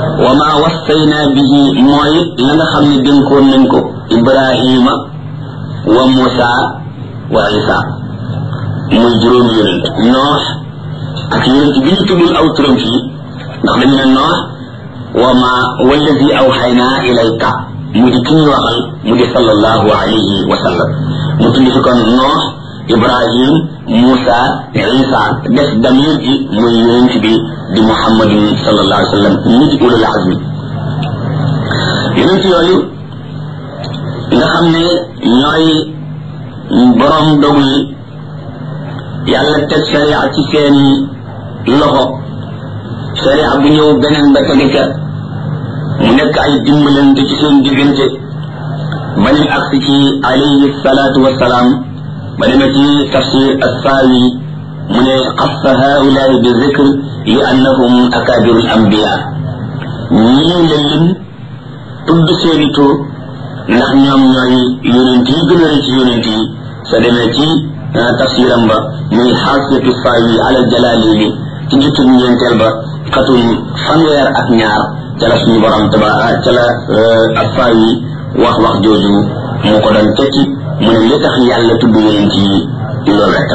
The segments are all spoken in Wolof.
wa ma wassayna bihi mooy la nga xam ne dénkoon nañ ko ibrahima wa musa wa isa muy juróomi yonent noox ak yonent bi ñu tuddul aw turam fii ndax dañu ne noox wa ma wallazi awxayna ilayka mu di ki ñuy waxal mu di sallallahu alayhi wa sallam mu tudd fi kon noox ibrahim musa isa def damir ji muy yonent bi di muhammadin sallallahu alayhi wa sallam ñi di ulul azmi yonent yooyu nga xam ne ñooy borom dogu yi yàlla teg sharia ci seeni loxo sharia bu ñëw beneen ba tege ca mu nekk ay dimbalante ci seen diggante ba nim agsi ci alayhi salaatu wasalaam ba demee ci tafsir assaawi mu ne xassa haulaai bi zikr li annahum akabiru l ambiya ñii la lim tudd seeni tur ndax ñoom ñooy yonent yi gën a rëy ci yonent yi sa demee ci tafsiram ba muy xaasiyatu saawi ala jalaalini ci juttub ñeenteel ba xatum fanweer ak ñaar ca la suñu borom taba ca la assaawi wax wax jooju mu ko doon tekki mu ne li tax yàlla tudd yonent yi loolu rek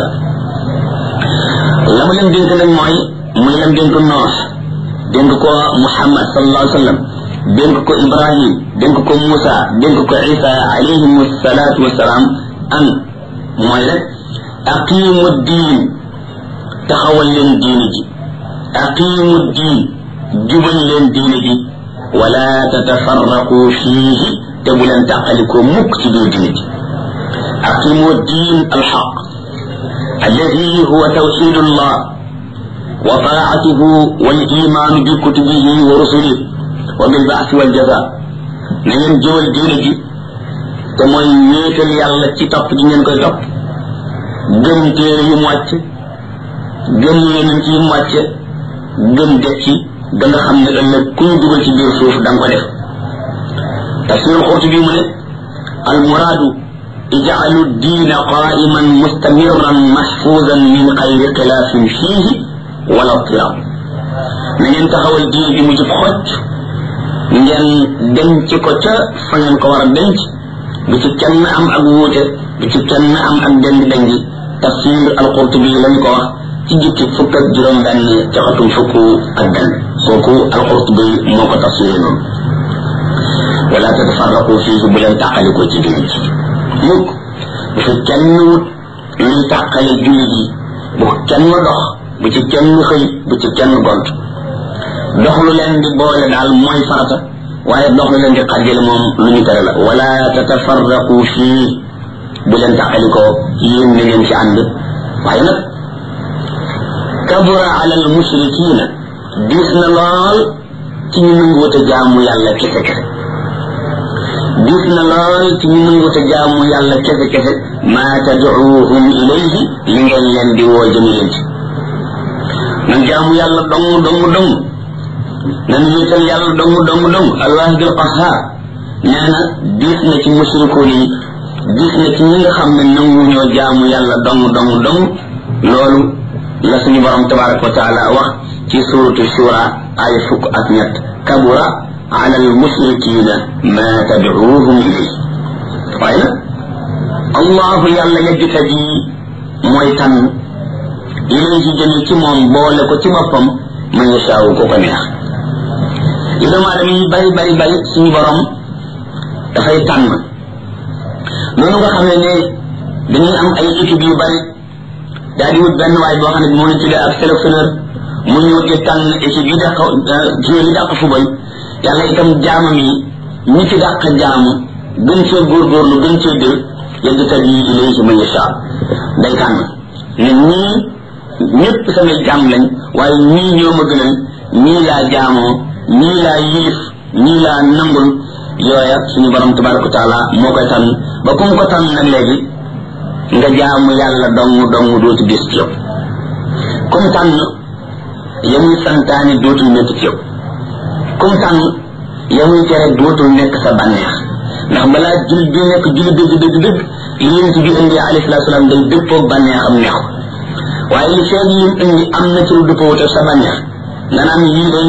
la mu leen dénk nag mooy muy leen dénk noox dénk ko muhammad sallallahu alayhi wa sallam dénk ko ibrahim dénk ko musa dénk ko isa alayhim salaatu wasalaam an mooy rek aqimu diin taxawal leen diini ji aqimu diin jubal leen diini ji wala tatafarraqu fiihi te bu leen tàqalikoo mukk ci biir diini ji aqimu diin alxaq alladi huwa tawxidu llah wa taatuhu wal imaanu bi kutubihi wa rusulihi wa bil baasi wal jaza na ngeen jëwal diine ji te mooy wéetal yàlla ci topp ji ngeen koy topp gëm téere yu mu wàcc gëm yonent yi mu wàcce gëm dekki da nga xam ne ëllëg ku ñu dugal ci biir suuf da nga ko def tafsirul xurtu bi mu ne al muraadu ijaalu diina qaiman mustamirran mahfuzan min xayri xilaafin fiihi wala tirab na ngeen taxawal diine bi mu jub xocc ngeen denc ko ca fa ngeen ko war a denc bu ci kenn am ak wuute bu ci kenn am ak deng dengi tafsir alqurtubi lañ ko wax ci jukki fukk ak juróom benn ca xatum fukk ak benn kooku alqurtubi moo ko tafsiré noonu wala tatafarraqu fiihi bu leen tàqaliko ci diine ci mukk bu fi kenn wut luy tàqale jullit yi bu kenn dox bu ci kenn xëy bu ci kenn gont dox lu leen di boole daal mooy farata waaye dox lu leen di xàjjale moom lu ñu tere la wala tatafarraqu fii bu leen tàqalikoo yéen na ngeen ci ànd waaye nag kabura ala al mushrikina diis na lool ci ñu nanguwute jaamu yàlla kese kese diis na lool ci ñu nanguwute jaamu yàlla kese kese maa tadcuuhum ilayhi li ngeen leen di woo jëmi leen ci nan jaamu yàlla dong dong dong nan wéetal yàlla dong dong dong alwaahid al qahar nee na diis na ci mushrikoon yi diis na ci ñi nga xam ne nangu ñoo jaamu yàlla dong dong dong loolu la suñu borom tabaraka wa taala wax ci suratu shura ay fukk ak ñett kabura ala al mushrikina ma tadcuuhum ilay waaye nag allahu yàlla yajtabi mooy tànn ilayhi jëme ci moom boole ko ci boppam man yashaawu ko ko neex li doomu aadama yi bari bari bari suñu borom dafay tànn noonu nga xam ne ne dañuy am ay équipe yu bari daal di wut benn waay boo xam ne moo ñu tuddee ak sélectionneur mu ñëw di tànn équipe yi dàq joueur yi dàq fubal yàlla itam jaamam yi ñi ci dàq jaamu gën cee góorgóorlu gën cee dër yegg tat yi ilayhi man yashaa day tànn ne ñii ñëpp samay jaam lañ waaye ñii ñoo ma gënal ñii laa jaamoo ñii laa yilif ñii laa nangul yooya suñu borom tabaraka wa taala moo koy tànn ba ku mu ko tànn nag léegi nga jaamu yàlla dong dong dootu des ci yow comme tànn ya muy santaane dootul métti ci yow comme tànn ya muy tere dootul nekk sa bànneex ndax balaa jul bi nekk jul dëgg dëgg dëgg li yéen si bi indi alayhi salaatu salaam day dëppoog bànneexam neex ko waaye li feeg yi indi am na ci lu dëppoo sa bànneex nga naan yii day